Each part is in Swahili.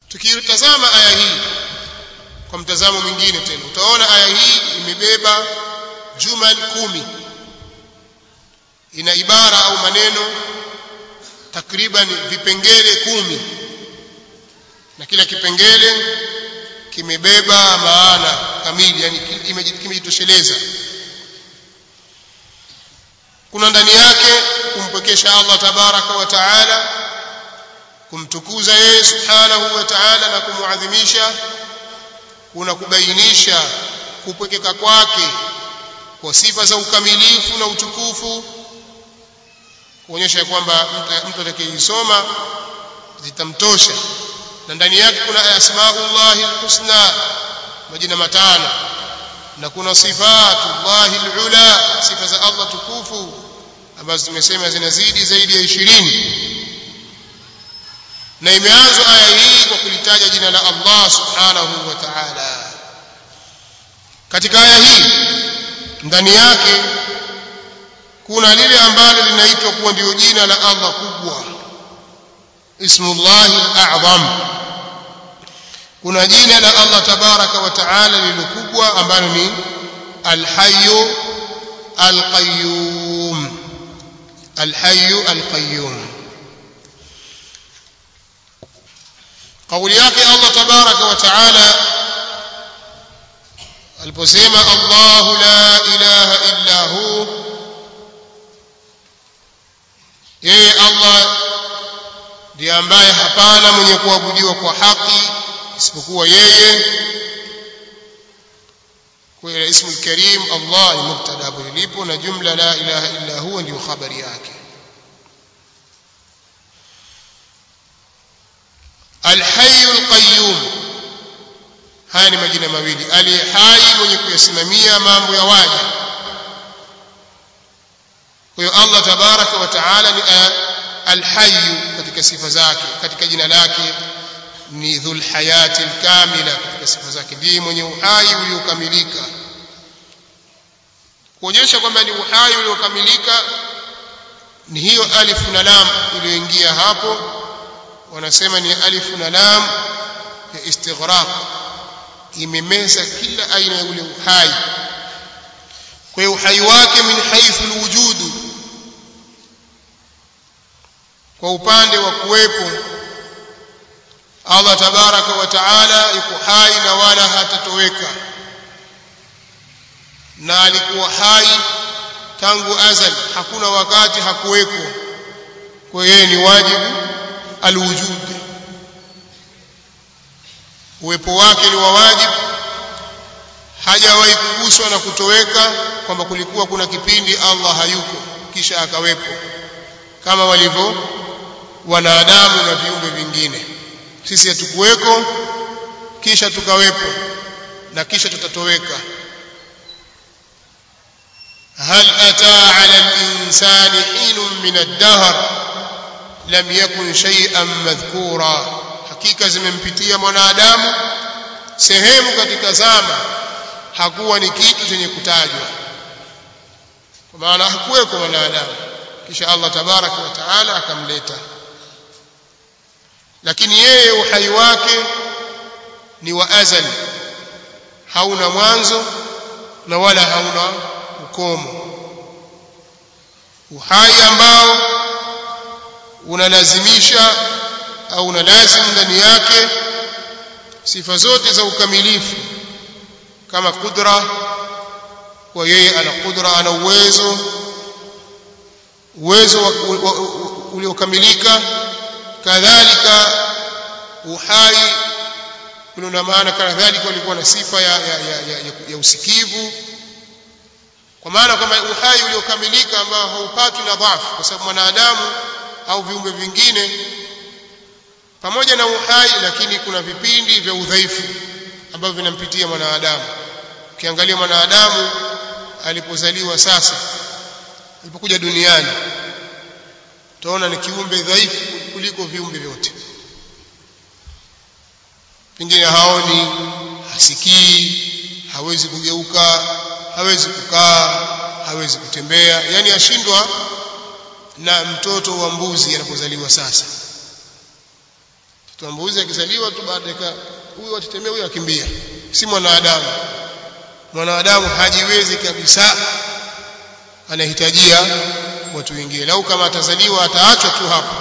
tukitazama aya hii kwa mtazamo mwingine tena utaona aya hii imebeba jumal kumi ina ibara au maneno takriban vipengele kumi na kila kipengele kimebeba maana kamili yani kimejitosheleza kuna ndani yake kumpwekesha Allah tabaraka wa taala kumtukuza yeye subhanahu wa ta'ala na kumuadhimisha kuna kubainisha kupwekeka kwake kwa sifa za ukamilifu na utukufu kuonyesha kwamba mtu atakayeisoma zitamtosha na ndani yake kuna asmaullahi alhusna majina matano na kuna sifatullahi alula sifa za Allah tukufu ambazo tumesema zinazidi zaidi ya ishirini na imeanza aya hii kwa kulitaja jina la Allah subhanahu wa ta'ala katika aya hii ndani yake kuna lile ambalo linaitwa kuwa ndio jina la Allah kubwa ismullahi al-a'zam kuna jina la Allah tabaraka wa ta'ala lilo kubwa ambalo ni al-hayyu al-qayyum al-hayyu al-qayyum kauli yake Allah tabaraka wa taala aliposema Allahu la ilaha illa hu yeye Allah ndiye ambaye hapana mwenye kuabudiwa kwa haki isipokuwa yeye kwa ismu karim Allah ni mubtada hapo ilipo na jumla la ilaha illa huwa ndio habari yake الحي القيوم haya ni majina mawili aliye hai mwenye kuyasimamia mambo ya waja kwa hiyo Allah tabaraka wa taala ni alhayyu katika sifa zake katika jina lake ni dhul hayati alkamila katika sifa zake ndiye mwenye uhai uliokamilika kuonyesha kwamba ni uhai uliokamilika ni hiyo alif na lam iliyoingia hapo wanasema ni alif na lam ya istighraq imemeza kila aina ya ule uhai kwa hiyo uhai wake min haithu alwujudu kwa upande wa kuwepo Allah tabaraka wa taala yuko hai na wala hatatoweka na alikuwa hai tangu azal hakuna wakati hakuweko kwa yeye ni wajibu alwujud uwepo wake ni wa wajibu hajawahi kuguswa na kutoweka kwamba kulikuwa kuna kipindi Allah hayuko kisha akawepo kama walivyo wanadamu na viumbe vingine sisi hatukuweko kisha tukawepo na kisha tutatoweka هل أتى على الإنسان حين من الدهر لم يكن شيئا مذكورا hakika zimempitia mwanadamu sehemu katika zama hakuwa ni kitu chenye kutajwa kwa maana hakuweko mwanadamu kisha Allah tabaraka wa taala akamleta lakini yeye uhai wake ni wa azali hauna mwanzo na wala hauna ukomo uhai ambao unalazimisha au unalazimu ndani yake sifa zote za ukamilifu kama kudra kwa yeye ana kudra ana uwezo uwezo uliokamilika kadhalika uhai una maana kadhalika walikuwa na sifa ya, ya, ya, ya, ya, ya usikivu kwa maana kwamba uhai uliokamilika ambao haupatwi na dhafu kwa sababu mwanadamu au viumbe vingine pamoja na uhai lakini kuna vipindi vya udhaifu ambavyo vinampitia mwanadamu ukiangalia mwanadamu alipozaliwa sasa alipokuja duniani utaona ni kiumbe dhaifu kuliko viumbe vyote pengine haoni hasikii hawezi kugeuka hawezi kukaa hawezi kutembea yani ashindwa na mtoto wa mbuzi anapozaliwa sasa mtoto mbuzi akizaliwa tu baada ya huyu atetemea huyu akimbia si mwanadamu mwanadamu hajiwezi kabisa anahitajia watu wengine lau kama atazaliwa ataachwa tu hapo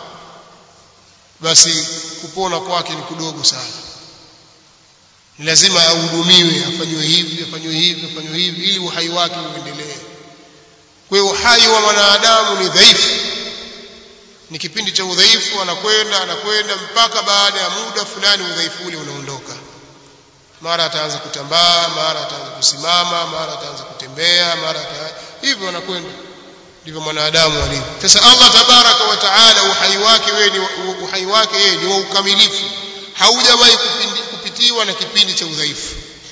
basi kupona kwake ni kudogo sana ni lazima ahudumiwe afanywe hivi afanywe hivi afanywe hivi ili uhai wake uendelee kwa hiyo uhai wa mwanadamu ni dhaifu ni kipindi cha udhaifu anakwenda anakwenda mpaka baada ya muda fulani udhaifu ule unaondoka mara ataanza kutambaa mara ataanza kusimama mara ataanza kutembea mara ata... hivyo anakwenda ndivyo mwanadamu alivyo sasa Allah tabaraka wa taala uhai wake wewe ni uhai wake yeye ni wa ukamilifu haujawahi kupitiwa na kipindi cha udhaifu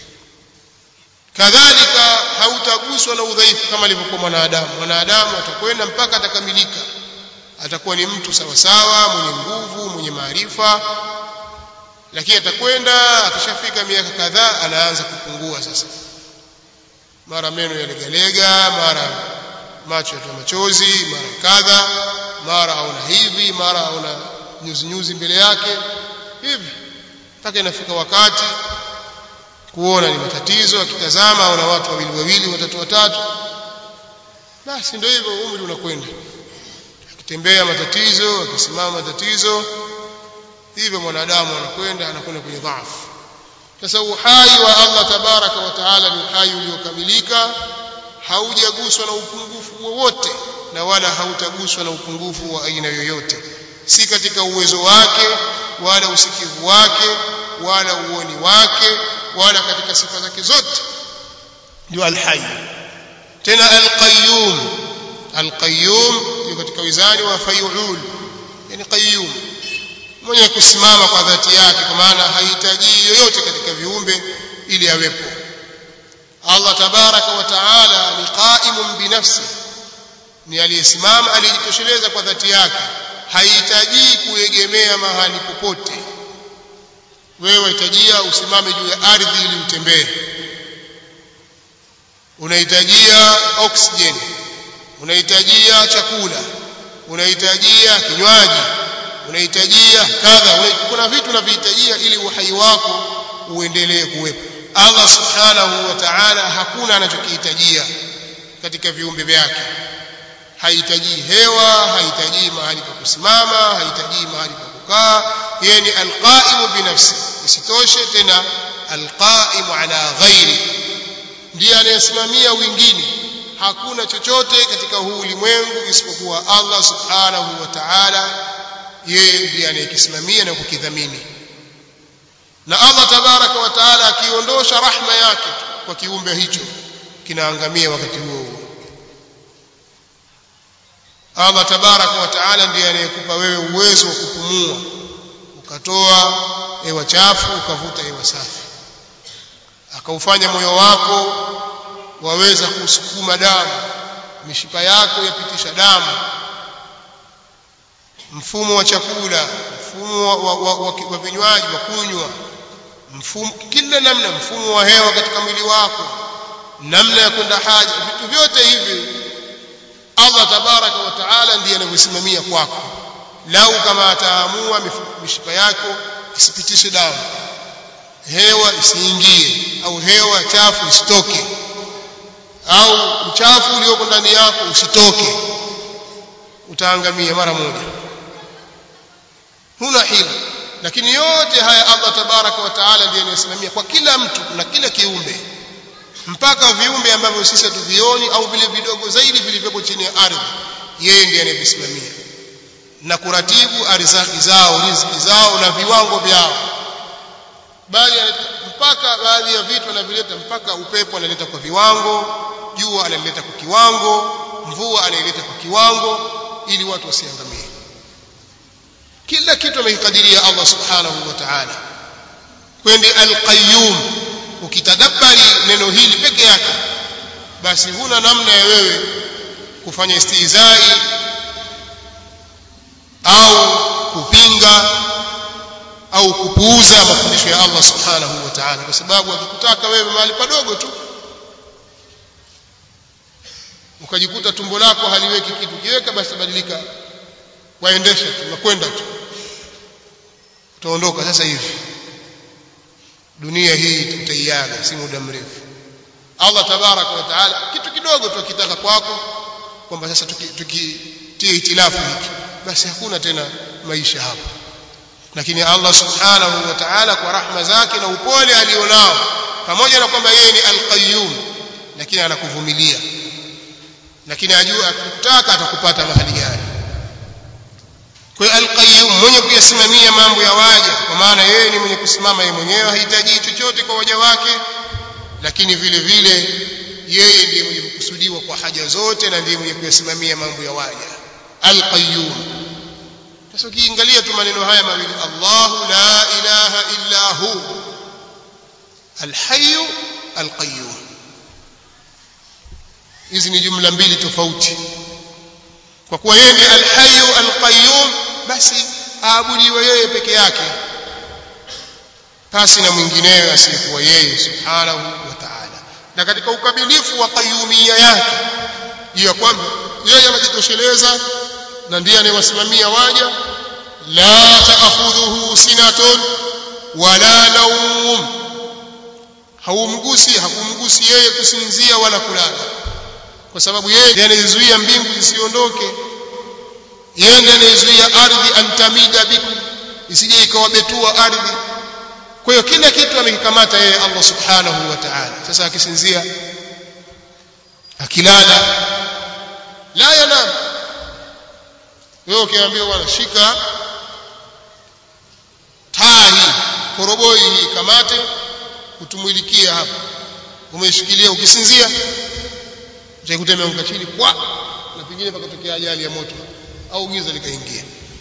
kadhalika hautaguswa na udhaifu kama alivyokuwa mwanadamu mwanadamu atakwenda mpaka atakamilika atakuwa ni mtu sawa sawa mwenye nguvu mwenye maarifa lakini atakwenda akishafika miaka kadhaa anaanza kupungua sasa mara meno yalegalega mara macho yatoa machozi mara kadha mara aona hivi mara aona nyuzi nyuzi mbele yake hivi mpaka inafika wakati kuona ni matatizo akitazama aona watu wawili wawili watatu watatu basi ndio hivyo umri unakwenda akitembea matatizo akisimama matatizo hivyo mwanadamu anakwenda anakwenda kwenye dhaifu sasa uhai wa Allah tabaraka wa taala ni uhai uliokamilika haujaguswa na upungufu wowote na wala hautaguswa na upungufu wa aina yoyote si katika uwezo wake wala usikivu wake wala uoni wake wala katika sifa zake zote ndio alhayy tena alqayyum alqayyum ni katika wizani wa fayul yani qayyum mwenye kusimama kwa dhati yake kwa maana hahitaji yoyote katika viumbe ili awepo Allah tabaraka wa taala ni qaimun binafsi ni aliyesimama aliyejitosheleza kwa dhati yake hahitaji kuegemea mahali popote wewe wahitajia usimame juu ya ardhi ili utembee unahitajia oxygen unahitajia chakula unahitajia kinywaji unahitajia kadha kuna vitu unavihitajia ili uhai wako uendelee kuwepo Allah subhanahu wa ta'ala hakuna anachokihitajia katika viumbe vyake hahitaji hewa hahitaji mahali pa kusimama hahitaji mahali pa kukaa yeye ni alqaimu binafsi isitoshe tena alqaimu ala ghairi ndiye anayesimamia wengine hakuna chochote katika huu ulimwengu isipokuwa Allah subhanahu wa ta'ala yeye ndiye anayekisimamia na kukidhamini na Allah tabaraka wa taala akiondosha rahma yake kwa kiumbe hicho kinaangamia wakati huo huo Allah tabaraka wa taala ndiye anayekupa wewe uwezo wa kupumua ukatoa hewa chafu ukavuta hewa safi akaufanya moyo wako waweza kusukuma damu mishipa yako yapitisha damu mfumo wa chakula mfumo wa, wa, wa, wa, wa vinywaji wa kunywa mfumo kila namna mfumo wa hewa katika mwili wako namna ya kwenda haja vitu vyote hivi Allah tabaraka wa taala ndiye anavyosimamia kwako lau kama ataamua mishipa yako isipitishe damu hewa isiingie au hewa chafu isitoke au uchafu ulioko ndani yako usitoke utaangamia mara moja huna hila lakini yote haya Allah tabaraka wa taala ndiye anayesimamia kwa kila mtu na kila kiumbe mpaka viumbe ambavyo sisi hatuvioni au vile vidogo zaidi vilivyopo chini ya ardhi yeye ndiye anayevisimamia na kuratibu arizaki zao riziki zao na viwango vyao bali mpaka baadhi ya vitu anavileta mpaka upepo analeta kwa viwango jua analeta kwa kiwango mvua anaileta kwa kiwango ili watu wasiangamie kila kitu amekikadiria Allah subhanahu wa ta'ala kwende al-qayyum ukitadabbari neno hili peke yake basi huna namna ya wewe kufanya istihzai au kupinga au kupuuza mafundisho ya Allah subhanahu wa ta'ala kwa sababu akikutaka wewe mahali padogo tu ukajikuta tumbo lako haliweki kitu kiweka basi badilika waendesha tu nakwenda tu utaondoka sasa hivi dunia hii tutaiaga si muda mrefu Allah tabaraka wa taala kitu kidogo tu akitaka kwako kwamba sasa tukitie tuki, itilafu hiki basi hakuna tena maisha hapo lakini Allah subhanahu wa ta'ala kwa rahma zake na upole alionao pamoja na kwamba yeye ni al-qayyum lakini anakuvumilia lakini ajua akitaka atakupata mahali gani kwa al-qayyum mwenye kuyasimamia mambo ya waja kwa maana yeye ni mwenye kusimama yeye mwenyewe hahitaji chochote kwa waja wake lakini vile vile yeye ndiye mwenye kukusudiwa kwa haja zote na ndiye mwenye kuyasimamia mambo ya waja al-qayyum sasa ukiangalia tu maneno haya mawili Allahu la ilaha illa hu al-hayy al-qayyum hizi ni jumla mbili tofauti kwa kuwa yeye ndiye al-hayy al-qayyum basi aabudiwe yeye peke yake pasi na mwingineyo asiyekuwa yeye subhanahu wa ta'ala na katika ukamilifu wa qayyumia yake ya kwamba yeye anajitosheleza na ndiye anayewasimamia waja la ta'khudhuhu sinatun wala nawm haumgusi hakumgusi yeye kusinzia wala kulala kwa sababu yeye ndiye anayezuia mbingu zisiondoke yeye ndiye anayezuia ardhi antamida bikum isije ikawabetua ardhi kwa hiyo kila kitu amekikamata yeye Allah subhanahu wa ta'ala sasa akisinzia akilala la yanam wewe ukiambiwa bwana shika taa hii koroboi hii kamate utumuilikia hapa umeshikilia ukisinzia utaikuta imeanguka chini kwa na pengine pakatokea ajali ya moto au giza likaingia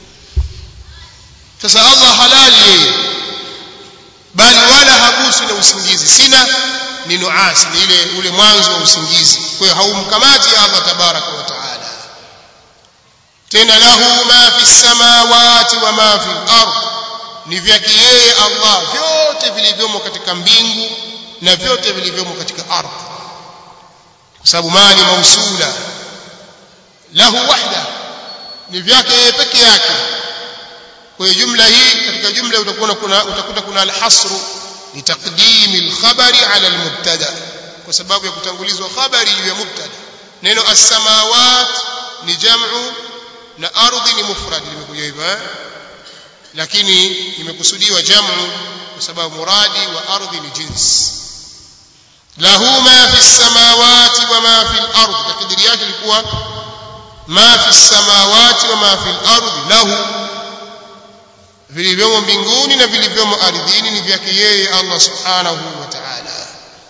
sasa Allah halali yeye bali wala hagusi na usingizi sina ni nuasi ni ile ule mwanzo wa usingizi kwa hiyo haumkamati Allah tabaraka wa taala tena lahu ma fi samawati wa ma fi al-ard ni vyake yeye Allah vyote vilivyomo katika mbingu na vyote vilivyomo katika ardhi kwa sababu mali mausula lahu wahda ni vyake yeye peke yake kwa hiyo jumla hii katika jumla utakuwa kuna utakuta kuna al-hasru litaqdimi al-khabari ala al-mubtada kwa sababu ya kutangulizwa khabari juu ya mubtada neno as-samawat ni jam'u na ardhi ni mufrad limekuja hivyo eh lakini imekusudiwa jamu kwa sababu muradi wa ardhi ni jins lahu ma fi samawati wa ma fi al-ard takdiri yake ilikuwa ma fi samawati wa ma fi al-ard lahu vilivyomo mbinguni na vilivyomo ardhini ni vyake yeye Allah subhanahu wa ta'ala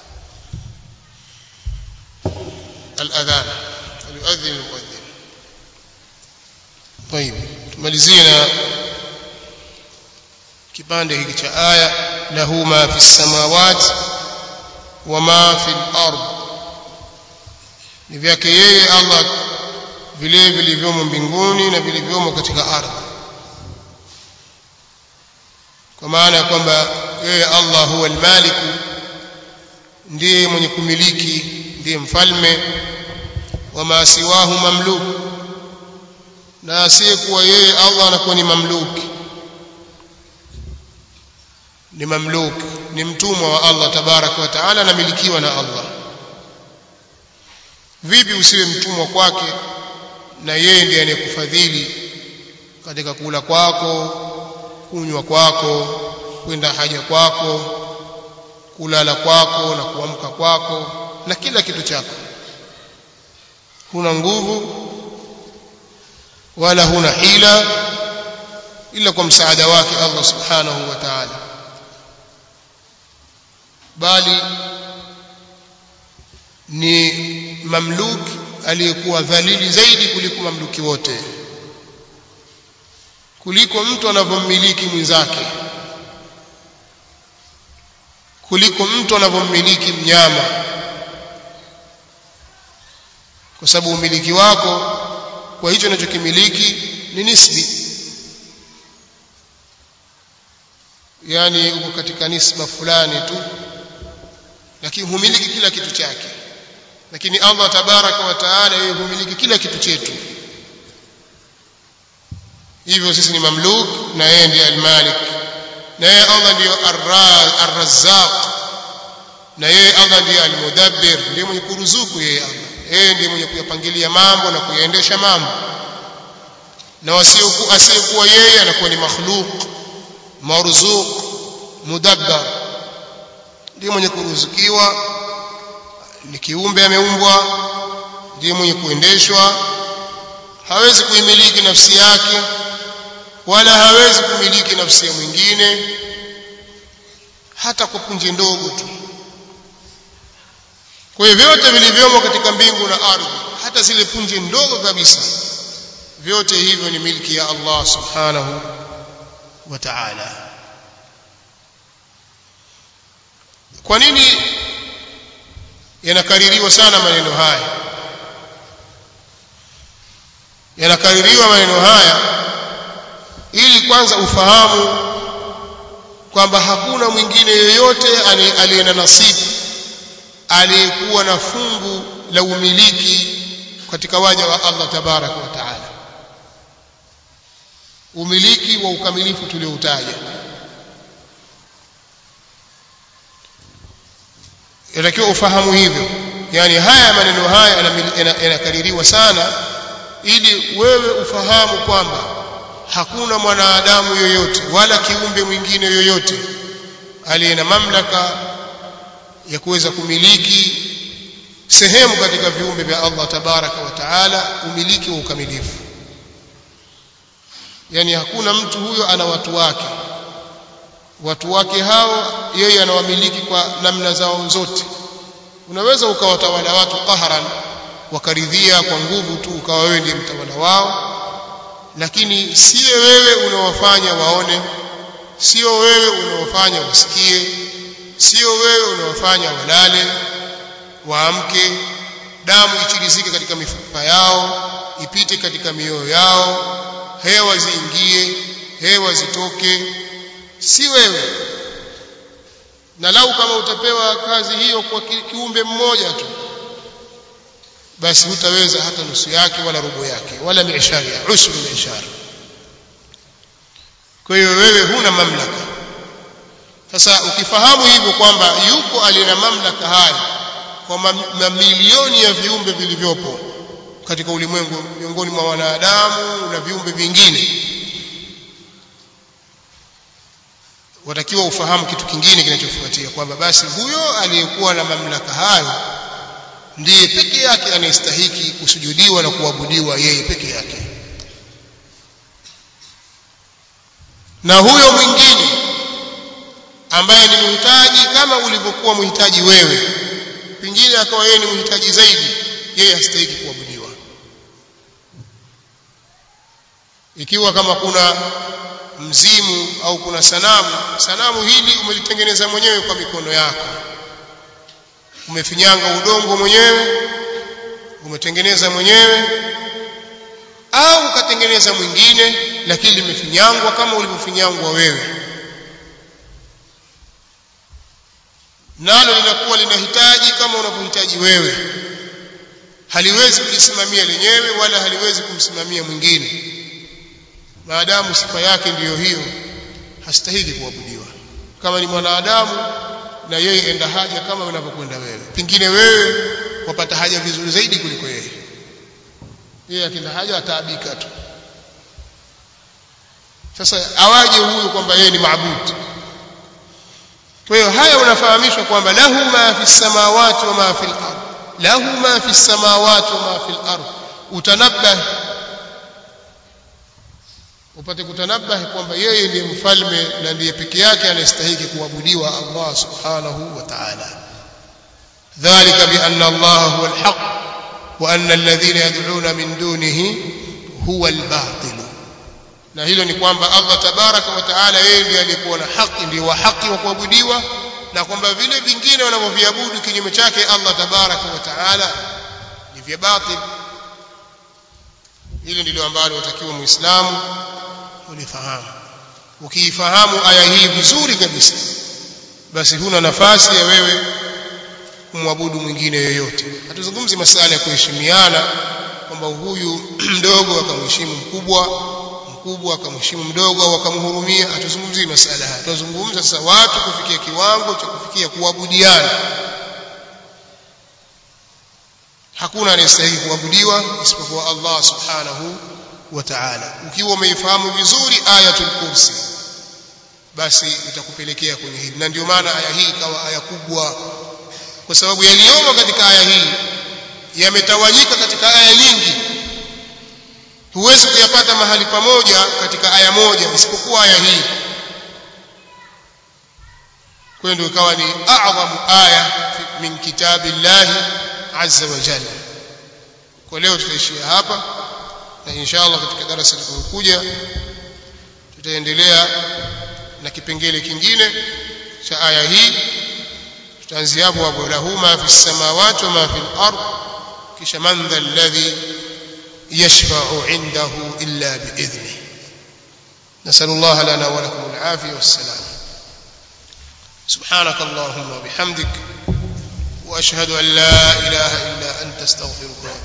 al-adhan yuadhin al-muadhdhin طيب tumalizie na kipande hiki cha aya lahu ma fi samawati wa ma fi al-ard ni vyake yeye Allah vile vilivyomo mbinguni na vilivyomo katika ardhi kwa maana ya kwamba yeye Allah huwa al-malik ndiye mwenye kumiliki ndiye mfalme wa ma siwahu mamluk na asiyekuwa yeye Allah anakuwa ni mamluki ni mamluk ni mtumwa wa Allah tabaraka wa taala anamilikiwa na Allah vipi usiwe mtumwa kwake na yeye ndiye anayekufadhili katika kula kwako kunywa kwako kwenda haja kwako kulala kwako na kuamka kwako na kila kitu chako huna nguvu wala huna hila ila kwa msaada wake Allah subhanahu wa ta'ala bali ni mamluki aliyekuwa dhalili zaidi kuliko mamluki wote kuliko mtu anavyomiliki mwenzake kuliko mtu anavyomiliki mnyama kwa sababu umiliki wako kwa hicho unachokimiliki ni nisbi yani uko katika nisba fulani tu lakini humiliki kila kitu chake lakini Allah tabaraka wa taala yeye humiliki kila kitu chetu hivyo sisi ni mamluk na yeye ndiye almalik na yeye Allah ndiyo ar-razzaq na yeye Allah ndiye al-mudabbir ndiye mwenye kuruzuku yeye Allah yeye ndiye mwenye kuyapangilia mambo na kuyaendesha mambo na wasiokuwa asiyekuwa yeye anakuwa ni makhluq marzuq mudabbar ndiye mwenye kuruzukiwa ni kiumbe ameumbwa ndiye mwenye kuendeshwa hawezi kuimiliki nafsi yake wala hawezi kumiliki nafsi ya mwingine hata kwa punje ndogo tu kwa hiyo vyote vilivyomo katika mbingu na ardhi hata zile punje ndogo kabisa vyote hivyo ni milki ya Allah subhanahu wa ta'ala kwa nini yanakaririwa sana maneno haya yanakaririwa maneno haya ili kwanza ufahamu kwamba hakuna mwingine yoyote aliye na nasibu aliyekuwa na fungu la umiliki katika waja wa Allah tabaraka wa taala umiliki wa ukamilifu tulioutaja inatakiwa ufahamu hivyo yani haya maneno haya yanakaririwa sana ili wewe ufahamu kwamba hakuna mwanadamu yoyote wala kiumbe mwingine yoyote aliye na mamlaka ya kuweza kumiliki sehemu katika viumbe vya Allah tabaraka wa taala umiliki wa ukamilifu yani hakuna mtu huyo ana watu wake watu wake hao yeye anawamiliki kwa namna zao zote unaweza ukawatawala watu qahran wakaridhia kwa nguvu tu ukawa wewe ndiye mtawala wao lakini sio wewe unaowafanya waone sio wewe unaowafanya wasikie sio wewe unaowafanya walale waamke damu ichirizike katika mifupa yao ipite katika mioyo yao hewa ziingie hewa zitoke si wewe na lau kama utapewa kazi hiyo kwa kiumbe mmoja tu basi hutaweza hata nusu yake wala robo yake wala miishari usru miishari kwa hiyo wewe huna mamlaka sasa ukifahamu hivyo kwamba yuko aliyena mamlaka haya kwa mamilioni ya viumbe vilivyopo katika ulimwengu miongoni mwa wanadamu na viumbe vingine watakiwa ufahamu kitu kingine kinachofuatia kwamba basi huyo aliyekuwa na mamlaka hayo ndiye peke yake anayestahiki kusujudiwa na kuabudiwa yeye peke yake na huyo mwingine ambaye ni mhitaji kama ulivyokuwa mhitaji wewe pengine akawa yeye ni mhitaji zaidi yeye hastahiki kuabudiwa ikiwa kama kuna mzimu au kuna sanamu sanamu hili umelitengeneza mwenyewe kwa mikono yako umefinyanga udongo mwenyewe umetengeneza mwenyewe au ukatengeneza mwingine lakini limefinyangwa kama ulivyofinyangwa wewe nalo linakuwa linahitaji kama unavyohitaji wewe haliwezi kujisimamia lenyewe wala haliwezi kumsimamia mwingine maadamu sifa yake ndiyo hiyo hastahili kuabudiwa kama ni mwanadamu na yeye enda haja kama unavyokwenda wewe pengine wewe wapata haja vizuri zaidi kuliko yeye yeye akenda haja ataabika tu sasa awaje huyu kwamba yeye ni maabudi kwa hiyo haya unafahamishwa kwamba lahu ma fi samawati wa ma fi al-ard lahu ma fi samawati wa ma fi al-ard utanabbah upate kutanabahi kwamba yeye ndiye mfalme na ndiye peke yake anayestahili kuabudiwa Allah subhanahu wa ta'ala dhalika bi anna Allah huwa al-haq wa anna alladhina yad'una min dunihi huwa al-batil na hilo ni kwamba Allah tabaraka wa taala yeye ndiye aliyekuwa na haki ndiye wa haki wa kuabudiwa na kwamba vile vingine wanavyoviabudu kinyume chake Allah tabaraka wa taala ni vya batil hili ndilo ambalo watakiwa muislamu ulifahamu ukiifahamu aya hii vizuri kabisa basi huna nafasi ya wewe kumwabudu mwingine yoyote hatuzungumzi masala ya kuheshimiana kwamba huyu mdogo akamheshimu mkubwa mkubwa akamheshimu mdogo au akamhurumia atuzungumzie masala haya tunazungumza sasa watu kufikia kiwango cha kufikia kuabudiana hakuna anayestahili kuabudiwa isipokuwa Allah subhanahu wa ta'ala ukiwa umeifahamu vizuri ayatul kursi basi itakupelekea kwenye hili na ndio maana aya hii ikawa aya kubwa kwa sababu yaliyomo katika aya hii yametawanyika katika aya nyingi huwezi kuyapata mahali pamoja katika aya moja isipokuwa aya hii kwa ndio ikawa ni a'zamu aya min kitabillahi azza wa jalla kwa leo tutaishia hapa na inshallah katika darasa litakayokuja tutaendelea na kipengele kingine cha aya hii tutaanzia hapo hapo lahu ma fi samawati wa ma fi al-ard kisha man dha alladhi yashfa'u 'indahu illa bi'idhnihi نسأل الله لنا ولكم العافية والسلام سبحانك اللهم وبحمدك وأشهد أن لا إله إلا أنت استغفرك